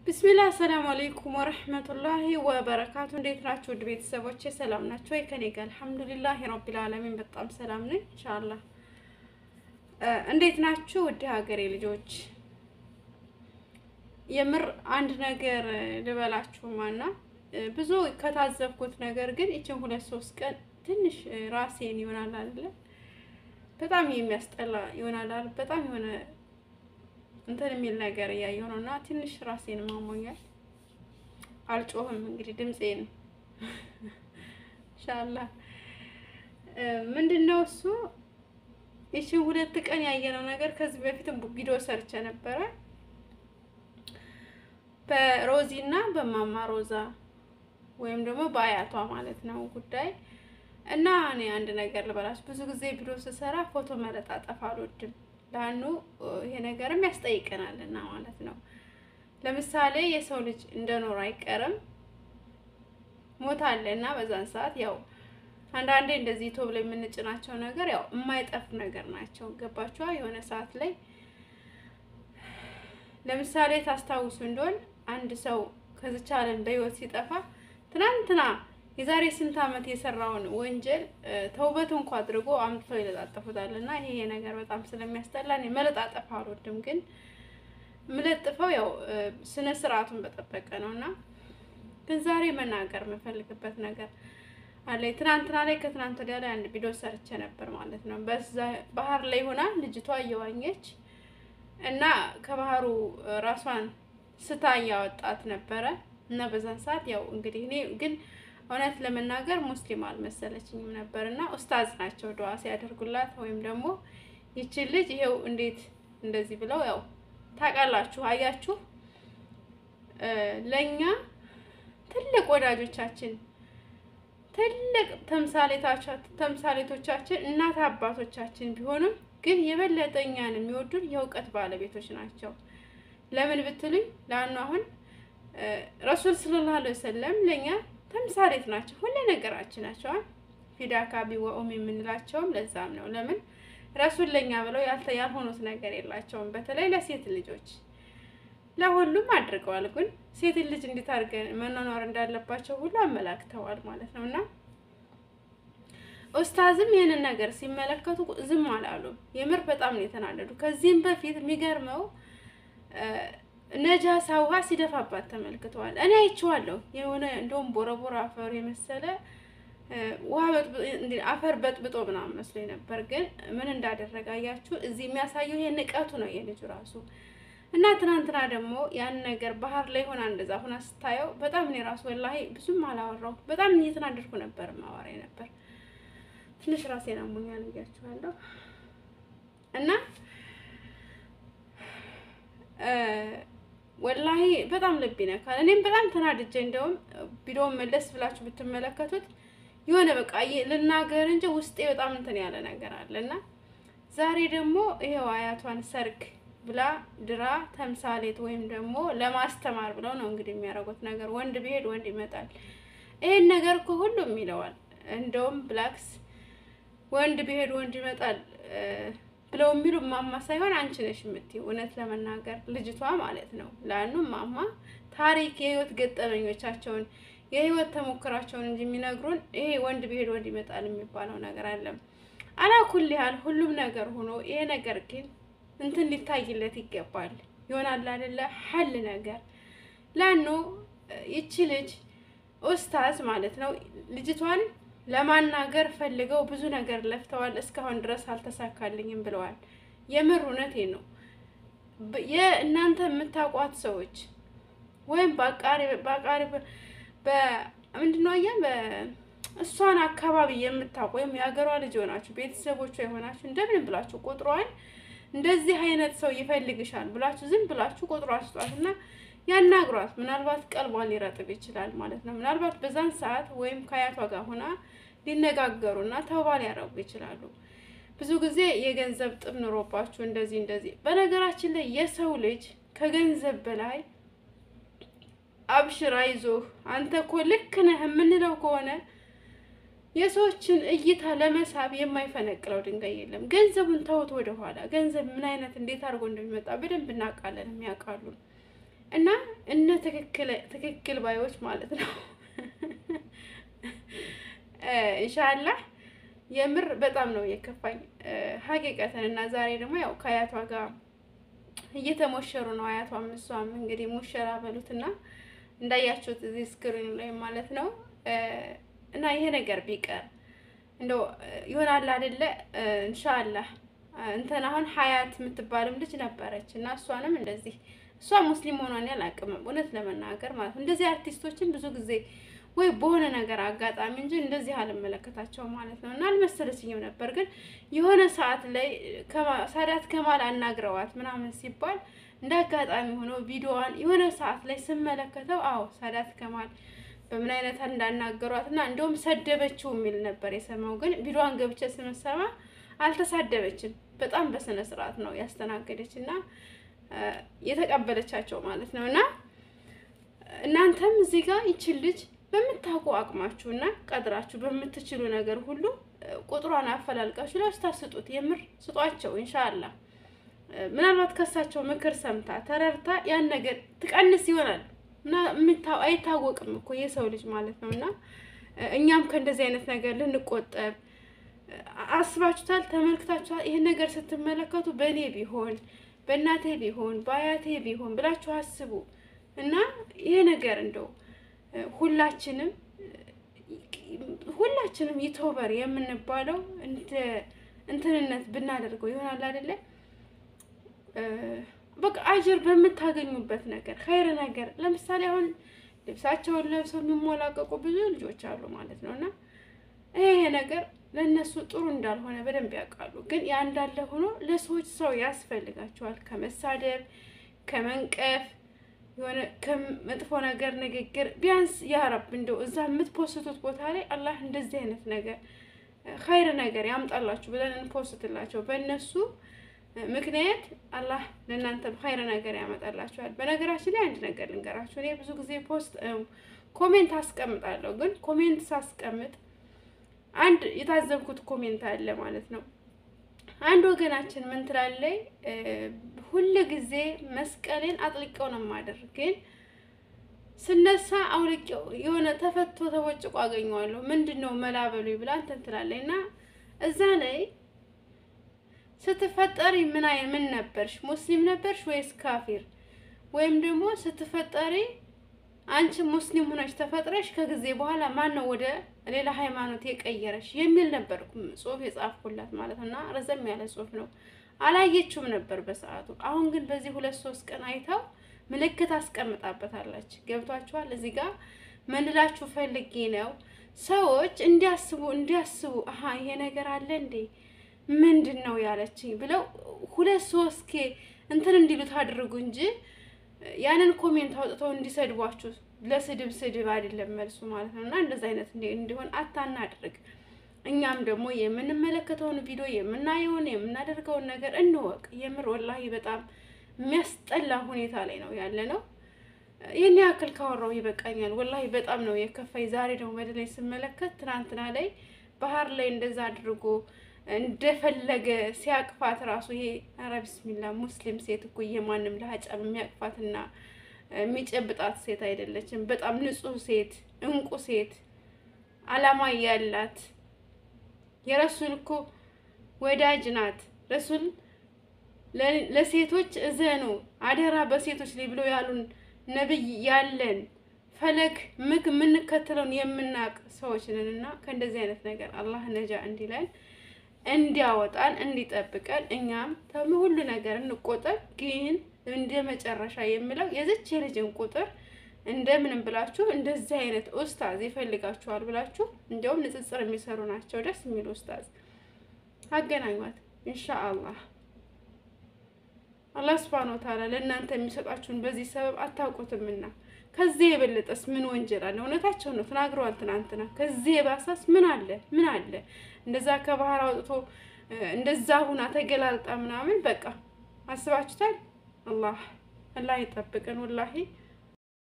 ብስሚላ አሰላሙ አለይኩም ወረህመቱላሂ ወበረካቱ። እንዴት ናችሁ ውድ ቤተሰቦቼ? ሰላም ናቸው ወይ? ከኔ ጋር አልሐምዱሊላህ ረቢል ዓለሚን በጣም ሰላም ነኝ። ኢንሻአላህ እንዴት ናችሁ ውድ ሀገሬ ልጆች? የምር አንድ ነገር ልበላችሁማና ብዙ ከታዘብኩት ነገር ግን ይችን ሁለት ሶስት ቀን ትንሽ ራሴን ይሆናል አይደለ በጣም የሚያስጠላ ይሆናል አይደል በጣም የሆነ እንትን የሚል ነገር እያየሁ ነው እና ትንሽ ራሴን ማሞኛል። አልጮህም እንግዲህ ድምፄን ኢንሻአላህ ምንድን ነው እሱ ይችን ሁለት ቀን ያየነው ነገር ከዚህ በፊትም ቪዲዮ ሰርቼ ነበረ በሮዚ እና በማማ ሮዛ ወይም ደግሞ በአያቷ ማለት ነው ጉዳይ እና እኔ አንድ ነገር ልበላችሁ። ብዙ ጊዜ ቪዲዮ ስሰራ ፎቶ መለጣጠፍ አልወድም። ላኑ ይሄ ነገርም ያስጠይቀናል እና ማለት ነው። ለምሳሌ የሰው ልጅ እንደኖር አይቀርም ሞት አለ እና በዛን ሰዓት ያው አንዳንዴ እንደዚህ ቶብ ላይ የምንጭናቸው ነገር ያው የማይጠፍ ነገር ናቸው። ገባችኋ? የሆነ ሰዓት ላይ ለምሳሌ ታስታውሱ እንደሆን አንድ ሰው ከዚች ዓለም በህይወት ሲጠፋ ትናንትና የዛሬ ስንት ዓመት የሰራውን ወንጀል ተውበት እንኳ አድርጎ አምጥተው ይለጣጠፉታል። እና ይሄ ነገር በጣም ስለሚያስጠላ እኔ መለጣጠፍ አልወድም፣ ግን የምለጥፈው ያው ስነ ስርዓቱን በጠበቀ ነው። እና ግን ዛሬ መናገር የምፈልግበት ነገር አለ። ትናንትና ላይ ከትናንት ወዲያ ላይ አንድ ቪዲዮ ሰርቼ ነበር ማለት ነው። በዛ ባህር ላይ ሆና ልጅቷ እየዋኘች እና ከባህሩ ራሷን ስታ እያወጣት ነበረ እና በዛን ሰዓት ያው እንግዲህ እኔ ግን እውነት ለመናገር ሙስሊም አልመሰለችኝም ነበር እና ኡስታዝ ናቸው ዱዓ ሲያደርጉላት ወይም ደግሞ ይችን ልጅ ይሄው እንዴት እንደዚህ ብለው ያው ታውቃላችሁ፣ አያችሁ ለእኛ ትልቅ ወዳጆቻችን ትልቅ ተምሳሌቶቻችን እናት አባቶቻችን ቢሆኑም ግን የበለጠ እኛን የሚወዱን የእውቀት ባለቤቶች ናቸው። ለምን ብትሉኝ ለአኑ አሁን ረሱል ሰለላሁ ዐለይሂ ወሰለም ለእኛ ተምሳሌት ናቸው። ሁሉ ነገራችን ናቸው። ፊዳካ ቢወኡም የምንላቸውም ለዛም ነው። ለምን ረሱል ለኛ ብለው ያልሆኑት ነገር የላቸውም። በተለይ ለሴት ልጆች ለሁሉም አድርገዋል። ግን ሴት ልጅ እንዴት አድርገን መኖር እንዳለባቸው ሁሉ አመላክተዋል ማለት ነው። እና ኡስታዝም ይህንን ነገር ሲመለከቱ ዝም አላሉ። የምር በጣም ነው የተናደዱ። ከዚህም በፊት የሚገርመው ነጃሳ ውሃ ሲደፋባት ተመልክተዋል። እኔ አይቼዋለሁ። የሆነ እንደውም ቦረቦር አፈር የመሰለ ውሃ አፈር በጥብጦ ምናምን መስሎኝ ነበር። ግን ምን እንዳደረገ አያችሁ? እዚህ የሚያሳየው ይሄ ንቀቱ ነው የልጁ ራሱ እና ትናንትና ደግሞ ያን ነገር ባህር ላይ ሆና እንደዛ ሆና ስታየው በጣም እኔ ራሱ ወላሂ ብዙም አላወራሁ። በጣም እየተናደድኩ ነበር ማወራ ነበር። ትንሽ ራሴን አሞኛል ብያችኋለሁ እና ወላሂ በጣም ልብ ይነካል። እኔም በጣም ተናድጄ እንደውም ቪዲዮውን መለስ ብላችሁ ብትመለከቱት የሆነ በቃ ልናገር እንጂ ውስጤ በጣም እንትን ያለ ነገር አለ እና ዛሬ ደግሞ ይሄው አያቷን ሰርግ ብላ ድራ ተምሳሌት ወይም ደግሞ ለማስተማር ብለው ነው እንግዲህ የሚያደርጉት ነገር። ወንድ ቢሄድ ወንድ ይመጣል። ይሄን ነገር እኮ ሁሉም ይለዋል። እንደውም ብላክስ ወንድ ቢሄድ ወንድ ይመጣል ብለው የሚሉ ማማ ሳይሆን አንቺ ነሽ የምትይው። እውነት ለመናገር ልጅቷ ማለት ነው ለአኑ ማማ ታሪክ የህይወት ገጠመኞቻቸውን የህይወት ተሞክራቸውን እንጂ የሚነግሩን ይሄ ወንድ ቢሄድ ወንድ ይመጣል የሚባለው ነገር አለም። አላኩል ያህል ሁሉም ነገር ሆኖ ይሄ ነገር ግን እንትን ሊታይለት ይገባል። ይሆናል አይደለ ሀል ነገር ላኑ ይቺ ልጅ ኡስታዝ ማለት ነው ልጅቷን ለማናገር ፈልገው ብዙ ነገር ለፍተዋል። እስካሁን ድረስ አልተሳካልኝም ብለዋል። የምር እውነቴን ነው። የእናንተ የምታውቋት ሰዎች ወይም በአቃሪ በአቃሪ በምንድነው አያ በእሷን አካባቢ የምታውቁ ወይም የሀገሯ ልጅ የሆናችሁ ቤተሰቦቿ የሆናችሁ እንደምን ብላችሁ ቁጥሯን እንደዚህ አይነት ሰው ይፈልግሻል ብላችሁ ዝም ብላችሁ ቁጥሯ ስጧት እና ያናግሯት። ምናልባት ቀልቧ ሊረጥብ ይችላል ማለት ነው። ምናልባት በዛን ሰዓት ወይም ከአያቷ ጋር ሆና ሊነጋገሩና ተውባ ሊያረጉ ይችላሉ። ብዙ ጊዜ የገንዘብ ጥም ኑሮባችሁ እንደዚህ እንደዚህ። በነገራችን ላይ የሰው ልጅ ከገንዘብ በላይ አብሽር፣ አይዞህ፣ አንተ እኮ ልክ ነህ የምንለው ከሆነ የሰዎችን እይታ ለመሳብ የማይፈነቅለው ድንጋይ የለም። ገንዘቡን ተውት ወደኋላ። ገንዘብ ምን አይነት እንዴት አድርጎ እንደሚመጣ በደንብ እናውቃለን፣ የሚያውቃሉ እና እነ ትክክል ባዮች ማለት ነው ኢንሻላህ የምር በጣም ነው የከፋኝ ሀቂቀትን እና ዛሬ ደግሞ ያው ከአያቷ ጋር እየተሞሸሩ ነው። አያቷም እሷም እንግዲህ ሙሸራ በሉትና እንዳያችሁት እዚህ ስክሪኑ ላይ ማለት ነው። እና ይሄ ነገር ቢቀር እንደው ይሆናል አይደለ? ኢንሻአላህ እንትን አሁን ሀያት የምትባልም ልጅ ነበረች እና እሷንም እንደዚህ እሷ ሙስሊም ሆኗን ያላቅም እውነት ለመናገር ማለት ነው። እንደዚህ አርቲስቶችን ብዙ ጊዜ ወይ በሆነ ነገር አጋጣሚ እንጂ እንደዚህ አልመለከታቸው ማለት ነው። እና አልመሰለችኝም ነበር ግን የሆነ ሰዓት ላይ ሳዳት ከማል አናግረዋት ምናምን ሲባል እንደ አጋጣሚ ሆኖ ቪዲዮዋን የሆነ ሰዓት ላይ ስመለከተው አዎ ሳዳት ከማል በምን አይነት እንዳናገሯት እና እንደውም ሰደበችው የሚል ነበር የሰማው። ግን ቪዲዮዋን ገብቼ ስመሰማ አልተሳደበችም። በጣም በስነ ስርዓት ነው ያስተናገደች እና የተቀበለቻቸው ማለት ነው። እና እናንተም እዚህ ጋር ይችል ልጅ በምታውቁ አቅማችሁ እና ቀድራችሁ በምትችሉ ነገር ሁሉ ቁጥሯን አፈላልቃችሁ ላስታስጡት። የምር ስጧቸው። ኢንሻአላህ ምናልባት ከሳቸው ምክር ሰምታ ተረርታ ያን ነገር ትቀንስ ይሆናል እና አይታወቅም እኮ የሰው ልጅ ማለት ነው። እና እኛም ከእንደዚህ አይነት ነገር ልንቆጠብ አስባችሁታል? ተመልክታችኋል? ይህን ነገር ስትመለከቱ በእኔ ቢሆን በእናቴ ቢሆን በአያቴ ቢሆን ብላችሁ አስቡ እና ይሄ ነገር እንደው ሁላችንም ሁላችንም ዩቱበር የምንባለው እንደ እንትንነት ብናደርገው ይሆናል አይደለ? በቃ አጀር በምታገኙበት ነገር ኸይር ነገር ለምሳሌ አሁን ልብሳቸውን ለብሰው የሚሞላቀቁ ብዙ ልጆች አሉ ማለት ነው እና ይሄ ነገር ለእነሱ ጥሩ እንዳልሆነ በደንብ ያውቃሉ። ግን ያ እንዳለ ሆኖ ለሰዎች ሰው ያስፈልጋቸዋል ከመሳደብ ከመንቀፍ የሆነ ከመጥፎ ነገር ንግግር ቢያንስ ያረብ እንደው እዛ የምትፖስቱት ቦታ ላይ አላህ እንደዚህ አይነት ነገር ኸይር ነገር ያምጣላችሁ ብለን እንፖስትላቸው። በእነሱ ምክንያት አላህ ለእናንተም ኸይር ነገር ያመጣላችኋል። በነገራችን ላይ አንድ ነገር ልንገራችሁ። እኔ ብዙ ጊዜ ፖስት ኮሜንት አስቀምጣለሁ። ግን ኮሜንት ሳስቀምጥ አንድ የታዘብኩት ኮሜንት አለ ማለት ነው። አንድ ወገናችን ምን ትላለይ? ሁል ጊዜ መስቀሌን አጥልቀው ነው የማደርግ፣ ግን ስነሳ አውልቄው የሆነ ተፈቶ ተቦጭቆ አገኘዋለሁ። ምንድን ነው መላበሉ ብላ እንትን ትላለይ እና እዛ ላይ ስትፈጠሪ ምን አይ ምን ነበርሽ? ሙስሊም ነበርሽ ወይስ ካፊር? ወይም ደግሞ ስትፈጠሪ አንቺ ሙስሊም ሆነሽ ተፈጥረሽ ከጊዜ በኋላ ማን ነው ወደ ሌላ ሃይማኖት የቀየረሽ የሚል ነበር ጽሁፍ የጻፍኩላት ማለት ነው። እና ረዘም ያለ ጽሁፍ ነው። አላየችውም ነበር በሰዓቱ። አሁን ግን በዚህ ሁለት ሶስት ቀን አይታው ምልክት አስቀምጣበታለች። ገብቷችኋል? እዚህ ጋር ምንላችሁ ፈልጌ ነው ሰዎች እንዲያስቡ እንዲያስቡ አሀ ይሄ ነገር አለ እንዴ ምንድን ነው ያለችኝ ብለው ሁለት ሶስት ኬ እንትን እንዲሉት አድርጉ እንጂ ያንን ኮሜንት አውጥተው እንዲሰድቧችሁ ለስድብ ስድብ አይደለም መልሱ ማለት ነው። እና እንደዚህ አይነት እንዲሆን አታናድርግ። እኛም ደግሞ የምንመለከተውን ቪዲዮ የምናየውን የምናደርገውን ነገር እንወቅ። የምር ወላሂ በጣም የሚያስጠላ ሁኔታ ላይ ነው ያለ ነው። ይህን ያክል ካወራው ይበቃኛል። ወላሂ በጣም ነው የከፋኝ። ዛሬ ደግሞ በደላይ ስመለከት ትናንትና ላይ ባህር ላይ እንደዛ አድርጎ እንደፈለገ ሲያቅፋት ራሱ ይሄ ኧረ ቢስሚላ ሙስሊም ሴት እኮ የማንም ለሀጫም የሚያቅፋትና የሚጨብጣት ሴት አይደለችም። በጣም ንጹህ ሴት፣ እንቁ ሴት፣ አላማ ያላት የረሱል እኮ ወዳጅ ናት። ረሱል ለሴቶች እዘኑ አደራ በሴቶች ላይ ብለው ያሉን ነብይ ያለን ፈለግ ምክ የምንከተለውን የምናውቅ ሰዎች ነን እና ከእንደዚህ አይነት ነገር አላህ ነጃ እንዲለን እንዲያወጣን እንዲጠብቀን እኛም ተም ሁሉ ነገር እንቆጠብ። ግን እንደ መጨረሻ የምለው የዚች የልጅን ቁጥር እንደምንም ብላችሁ እንደዚህ አይነት ኡስታዝ ይፈልጋችኋል ብላችሁ እንዲያውም ንጽጽር የሚሰሩ ናቸው ደስ የሚሉ ኡስታዝ አገናኟት። ኢንሻአላህ አላህ ሱብሃነሁ ወተዓላ ለእናንተ የሚሰጣችሁን በዚህ ሰበብ አታውቁትምና ከዚህ የበለጠስ ምን ወንጀል አለ? እውነታቸው ነው ተናግረዋል ትናንትና። ከዚህ የባሰስ ምን አለ? ምን አለ? እንደዛ ከባህር አውጥቶ እንደዛ ሁና ተገላልጣ ምናምን በቃ አስባችሁታል? አላህ አላህ ይጠብቀን ወላሂ